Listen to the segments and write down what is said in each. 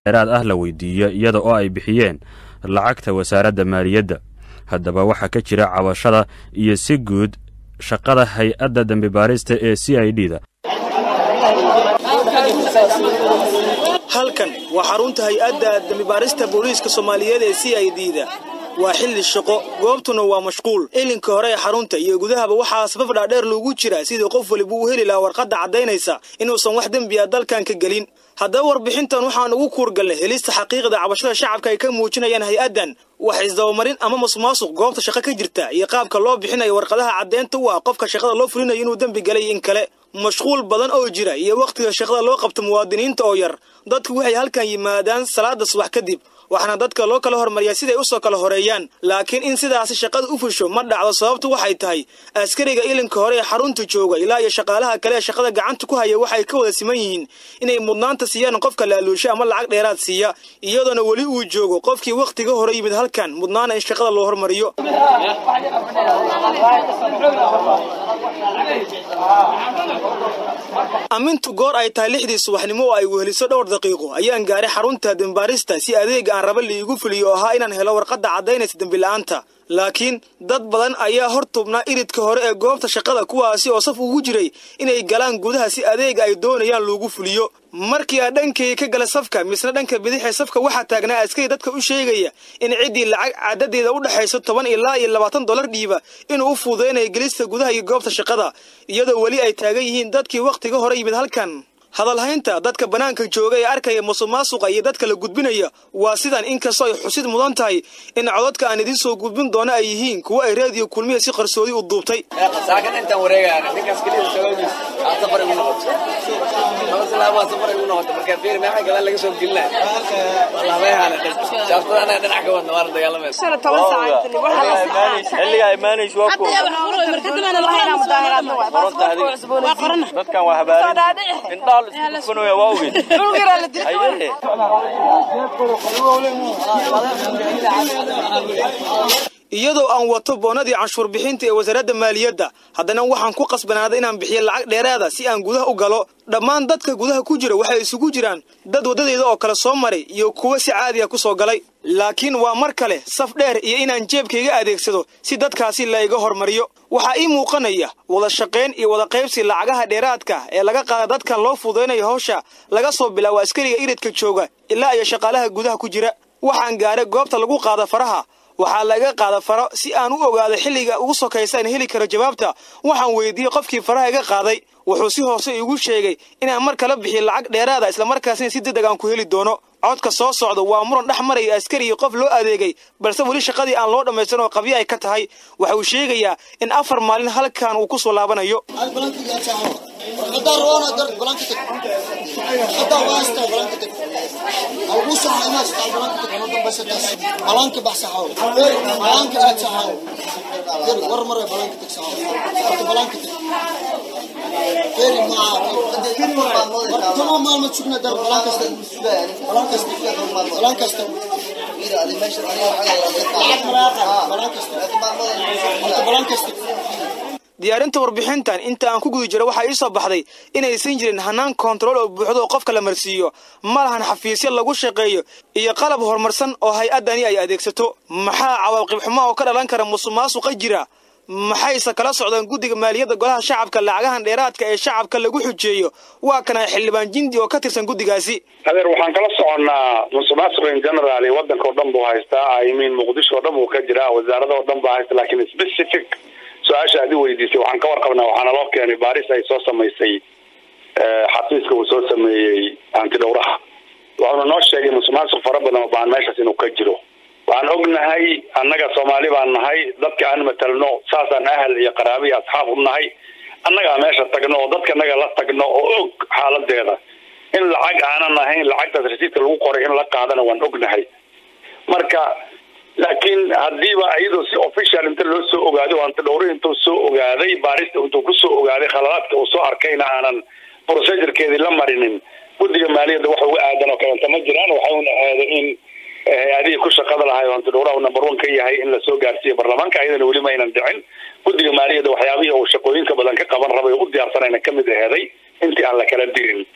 dheeraad ah la weydiiyo iyada oo ay bixiyeen lacagta wasaaradda maaliyadda haddaba waxaa ka jira cabashada iyo si guud shaqada hay-adda dembi baarista ee c i d da halkan waa xarunta hay-adda dembibaarista booliiska soomaaliyeed ee c i d da waa xilli shaqo goobtuna waa mashquul ilinka hore ee xarunta iyo gudahaba waxaa safaf dhaadheer loogu jiraa sidii qof waliba uu heli lahaa warqadda caddaynaysa inuusan wax dembi a dalkan ka gelin haddaba warbixintan waxaan ugu kuurgalnay helista xaqiiqda cabashada shacabka ay ka muujinayaan hay-addan wax isdabamarin ama masuqmaasuq goobta shaqo ka jirta iyo qaabka loo bixinayo warqadaha caddeynta u ah qofka shaqada loo fulinayo inuu dembi galay in kale mashquul badan oo jira iyo wakhtiga shaqada loo qabto muwaadiniinta oo yar dadku waxay halkan yimaadaan salaada subax kadib waxaana dadka loo kala hormariyaa siday usoo kala horeeyaan laakiin in sidaasi shaqada u fusho ma dhacdo sababtu waxay tahay askariga ilinka hore ee xarunta jooga ilaa iyo shaqaalaha kale ee shaqada gacanta ku haya waxay ka wada siman yihiin inay mudnaanta siiyaan qofka laaluusha ama lacag dheeraad siiya iyadoona weli uu joogo qofkii wakhtiga hore yimid halkan mudnaana in shaqada loo hormariyo amintu goor ay tahay lixdii subaxnimo oo ay weheliso dhowr daqiiqo ayaan gaaray xarunta dembaarista si adeega aan raba liigu fuliyo oo ahaa inaan helo warqadda caddaynaysa dembila'aanta laakiin dad badan ayaa hor tubnaa iridka hore ee goobta shaqada kuwaasi oo saf ugu jiray inay galaan gudaha si adeega ay doonayaan loogu fuliyo markii aan dhankayga ka gala safka misna dhanka bidixee safka waxaa taagnaa askari dadka u sheegaya in ciddii lacag caadadeeda u dhexayso toban ilaa iyo labaatan dollar dhiiba inuu u fududaynayo gelista gudaha iyo goobta shaqada iyadoo weli ay taagan yihiin dadkii wakhtiga hore yimid halkan hadalhaynta dadka bannaanka jooga ee arkaya musuqmaasuqa iyo dadka la gudbinaya waa sidan inkastoo ay xusid mudan tahay in cododka aan idiin soo gudbin doono ay yihiin kuwo ay raadiyo kulmiya si qarsoodi u duubtay iyadoo aan wato boonadii canshuur bixinta ee wasaaradda maaliyadda haddana waxaan ku qasbanaaday inaan bixiyo lacag dheeraada si aan gudaha u galo dhammaan dadka gudaha ku jira waxay isugu jiraan dad waddadeeda oo kale soo maray iyo kuwo si caadiya ku soo galay laakiin waa mar kale saf dheer iyo inaan jeebkayga adeegsado si dadkaasi layga hormariyo waxaa ii muuqanaya wada shaqayn iyo wada qaybsi lacagaha dheeraadka ee laga qaada dadkan loo fudaynayo hawsha laga soo bilaabo askariga iridka jooga ilaa iyo shaqaalaha gudaha ku jira waxaan gaaray goobta lagu qaada faraha waxaa laga qaada faro si aan u ogaado xilliga ugu sokaysa in heli karo jawaabta waxaan weydiiyey qofkii faraha iga qaaday wuxuu si hoose igu sheegay inaan mar kala bixiyo lacag dheeraada islamarkaasina si degdeg aan ku heli doono codka soo socda waa muran dhex maraya askari iyo qof loo adeegay balse weli shaqadii aan loo dhammaystirin oo qabyo ay ka tahay waxa uu sheegayaa in afar maalin halkan uu ku soo laabanayo diyaarinta warbixintan inta aan ku guda jiro waxaa ii soo baxday inaysan jirin hanaan koontarool oo buuxdo oo qofka la marsiiyo ma lahan xafiisyo lagu shaqeeyo iyo qalab horumarsan oo hay-addani ay adeegsato maxaa cawaaqib xumo oo ka dhalan kara musuqmaasuqa jira maxayse kala socdaan guddiga maaliyadda golaha shacabka lacagahan dheeraadka ee shacabka lagu xujeeyo waa kana xildhibaan jindi oo ka tirsan guddigaasi adeer waxaan kala soconnaa musuqmaasuq in general waddanka oo dhan buu haystaa i mean muqdisho oo dhan buu ka jiraa wasaarada oo dhan baa haysta laakiin specific su-aasha aad i weydiisay waxaan ka warqabnaa waxaana loo keenay baaris ay soo samaysay xafiiska uu soo sameeyey antidhowraha wuxuuna noo sheegay musuqmaasuq fara badan oo baan meeshaas inuu ka jiro waxaan ognahay annaga soomaali baan nahay dadka aan matalno saasaan ahal iyo qaraabi iyo asxaab u nahay annagaa meesha tagno oo dadka annaga la tagno oo og xaaladeeda in lacag aanan ahayn lacagtaas rasiidka lagu qoray in la qaadana waan ognahay marka laakiin hadiiba iyadoo si official inta loo soo ogaado antidhowri intuu soo ogaaday baarista intuu kusoo ogaaday khaladaadka uu soo arkayna aanan procedurekeedii la marinin guddiga maaliyadda wax uga aadan oo kalenta ma jiraan waxauna aada in hay-adihii ku shaqada lahay oo antidhowraha number one ka yahay in lasoo gaarsiiyo baarlamaanka ayadana weli ma aynan dhicin guddiga maaliyadda waxyaabihii uu shaqooyinka badan ka qaban rabay oo u diyaarsanayna kamid aheeday intii aan la kala dirin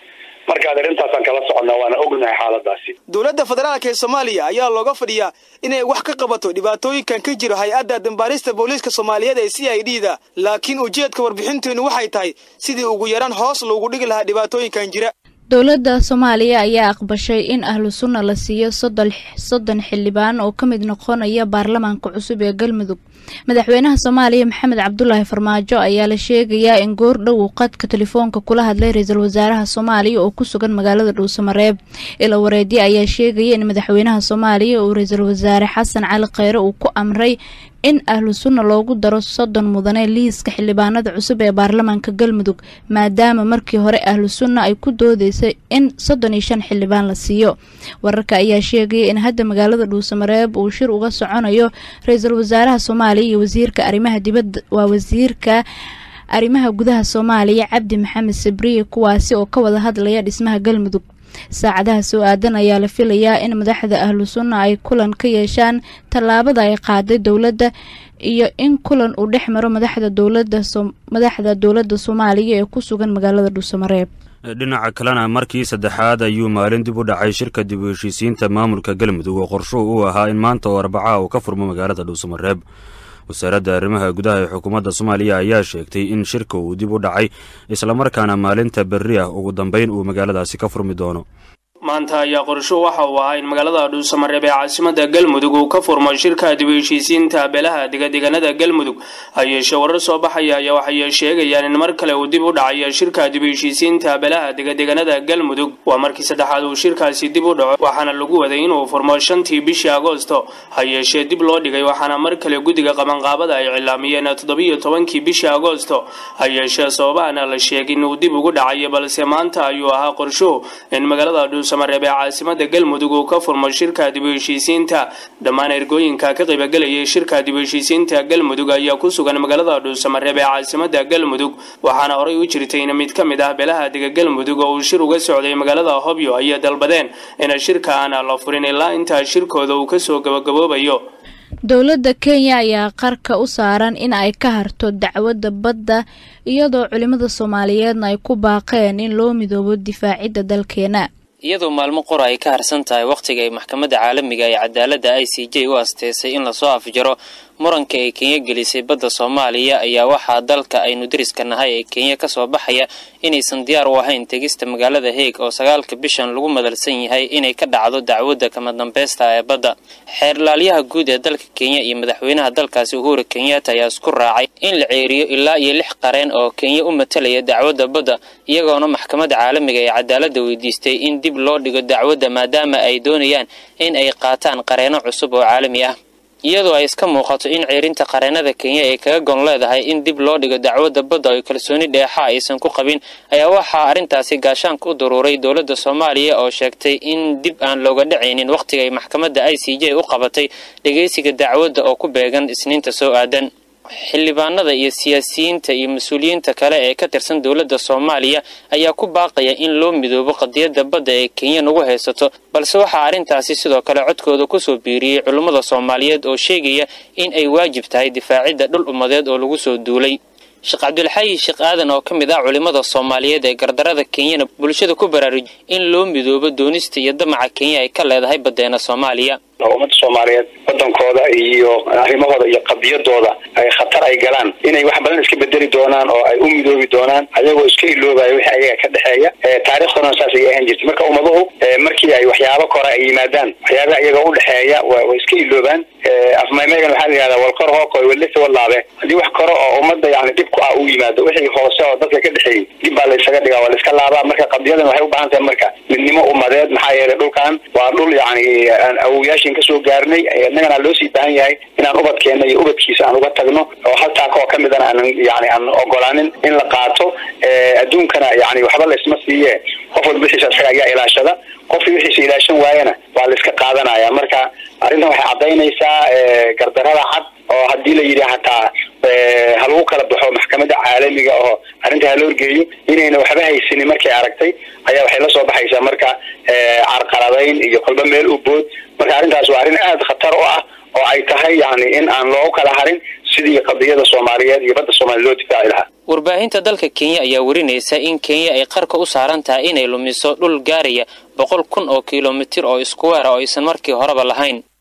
marka arrintaasaan kala soconnaa waana ognahay xaaladaasi dowladda federaalk ee soomaaliya ayaa looga fadhiyaa inay wax ka qabato dhibaatooyinkan ka jiro hay-adda dambaarista booliiska soomaaliyeed ee c i d da laakiin ujeedka warbixinteennu waxay tahay sidii ugu yaraan hoos loogu dhigi lahaa dhibaatooyinkan jira dowladda soomaaliya ayaa aqbashay in ahlu sunna la siiyo soddon xildhibaan oo ka mid noqonaya baarlamaanka cusub ee galmudug madaxweynaha soomaaliya maxamed cabdulaahi farmaajo ayaa la sheegayaa in goordhow uu qadka telefoonka kula hadlay ra-iisul wasaaraha soomaaliya oo ku sugan magaalada dhuusamareeb ila wareedye ayaa sheegaya in madaxweynaha soomaaliya uu ra-iisul wasaare xasan cali kheyre uu ku amray in ahlu sunna loogu daro soddon mudane liiska xildhibaanada cusub ee baarlamaanka galmudug maadaama markii hore ahlu sunna ay ku doodeysay in soddon iyo shan xildhibaan la siiyo wararka ayaa sheegaya in hadda magaalada dhuusamareeb uu shir uga soconayo ra-iisul wasaaraha soomaaliya iyo wasiirka arrimaha dibadda waa wasiirka arrimaha gudaha soomaaliya cabdi maxamed sabriye kuwaasi oo ka wada hadlaya dhismaha galmudug saacadaha soo aadan ayaa la filayaa in madaxda ahlu sunna ay kulan ka yeeshaan tallaabada ay qaaday dowladda iyo in kulan uu dhex maro madaxda dowlada madaxda dowladda soomaaliya ee ku sugan magaalada dhuusamareeb dhinaca kalena markii saddexaad ayuu maalin dib u dhacay shirka dib u heshiisiinta maamulka galmudug oo qorshuhu uu ahaa in maanta oo arbacaha uu ka furmo magaalada dhuusamareeb wasaaradda arrimaha gudaha ee xukuumadda soomaaliya ayaa sheegtay in shirka uu dib u dhacay islamarkaana maalinta berri ah ugu dambeyn uu magaaladaasi ka furmi doono maanta ayaa qorsho waxa uu ahaa in magaalada dhuusamareeb ee caasimada galmudug uu ka furmo shirka dib u heshiisiinta beelaha degadeganada galmudug ha yeeshee warar soo baxaya ayaa waxay sheegayaan in mar kale uu dib u dhacayo shirka dib u heshiisiinta beelaha degadeganada galmudug waa markii saddexaad uu shirkaasi dib u dhaco waxaana lagu waday inuu furmo shantii bishii agoosto ha yeeshee dib loo dhigay waxaana mar kale guddiga qabanqaabada ay cilaamiyeen toddobiyo tobankii bishii agoosto ha yeeshee sababaana la sheegin inuu dib ugu dhacayo balse maanta ayuu ahaa qorshuhu in magaalada dhuusamareeb ee caasimada galmudug uu ka furmo shirka dib u heshiisiinta dhammaan ergooyinka ka qaybagelayay shirka dib u heshiisiinta galmudug ayaa ku sugan magaalada dhuusamareeb ee caasimada galmudug waxaana horey u jirtay in mid ka mid ah beelaha dega galmudug oo uu shir uga socday magaalada hobyo ayay dalbadeen in shirka aan la furin ilaa intaa shirkooda uu kasoo gabagaboobayo dowladda kenya ayaa qarka u saaran in ay ka harto dacwadda badda iyadoo culimmada soomaaliyeedna ay ku baaqeen in loo midoobo difaacidda dalkeena iyadoo maalmo qora ay ka harsan tahay wakhtiga ay maxkamadda caalamiga ee cadaaladda i c j u asteysay in lasoo afjaro muranka ay kenya gelisay badda soomaaliya ayaa waxaa dalka aynu deriska nahay ee kenya ka soo baxaya inaysan diyaar u ahayn tegista magaalada heeg oo sagaalka bishan lagu madalsan yahay inay ka dhacdo dacwadda kama dambaysta ee badda xeerlaalyaha guud ee dalka kenya iyo madaxweynaha dalkaasi uhuru kenyatta ayaa isku raacay in la ceeriyo ilaa iyo lix qareen oo kenya u matalaya dacwadda badda iyagoona maxkamadda caalamiga ee cadaaladda weydiistay in dib loo dhigo dacwadda maadaama ay doonayaan in ay qaataan qareeno cusub oo caalami ah iyadoo ay iska muuqato in ceerinta qareenada kenya ay kaga gon leedahay in dib loo dhigo dacwadda badda oo kalsooni dheexa aysan ku qabin ayaa waxaa arrintaasi gaashaanka u daruuray dowladda soomaaliya oo sheegtay in dib aan looga dhacaynin wakhtiga ay maxkamadda i c j u qabatay dhegaysiga dacwadda oo ku beegan isniinta soo aadan xildhibaanada iyo siyaasiyiinta iyo mas-uuliyiinta kale ee ka tirsan dowladda soomaaliya ayaa ku baaqaya in loo midoobo qadiyadda badda ee kenya nagu haysato balse waxaa arrintaasi sidoo kale codkooda kusoo biiriyey culummada soomaaliyeed oo sheegaya in ay waajib tahay difaacidda dhul ummadeed oo lagu soo duulay sheekh cabdulxayi sheekh aadan oo ka mid ah culimmada soomaaliyeed ee gardarada kenyana bulshada ku baraaruj in loo midoobo doonista iyo damaca kenya ay ka leedahay baddeena soomaaliya ummadda soomaaliyeed wadankooda iyo arrimahooda iyo qadiyadooda ay khatar ay galaan inay wax badan iska bedeli doonaan oo ay u midoobi doonaan ayagoo iska iloobayo wixii ayaga ka dhexeeya taariikhdana saas ay ahaan jirtay marka ummaduhu markii ay waxyaabo kore ay yimaadaan waxyaabaha iyaga u dhexeeya way iska iloobaan afmaymaygan waxaa la yihahdaa walkor hooqoy walisa walaabe haddii wax kore oo ummadda yani dhib ku ah uu yimaado wixii hoose oo dadka ka dhexeeyey dib baa la isaga dhigaa waa la iska laabaa marka qadiyadan waxay u baahan tahay marka midnimo ummadeed maxaa yeelay dhulkan waa dhul yani awowyaashin kasoo gaarnay innagana loo sii baahan yahay inaan ubadkeena iyo ubadkiisa aan uga tagno oo hal taaka oo kamidana aanan yani aan ogolaanin in la qaato adduunkana yani waxba la isma siiye qof walba wixiisa isaga ayaa ilaashada qofkii wixiisa ilaashan waayana waa la iska qaadanaya marka arrintan waxay caddaynaysaa gardarada cad oo haddii la yidhi hataa ha lagu kala baxo maxkamadda caalamiga oo arrinta ha la horgeeyo inayna waxba haysanin markay aragtay ayaa waxay la soo baxaysaa marka carqaladayn iyo kolba meel u bood marka arrintaas waa arrin aada khatar u ah oo ay tahay yani in aan loogu kala harin sidii qadiyada soomaaliyeed iyo badda soomaaliya loo difaaci lahaa warbaahinta dalka kenya ayaa warinaysa in kenya ay qarka u saaran tahay inay lumiso dhul gaaraya boqol kun oo kilomitir oo iskuweera oo aysan markii horeba lahayn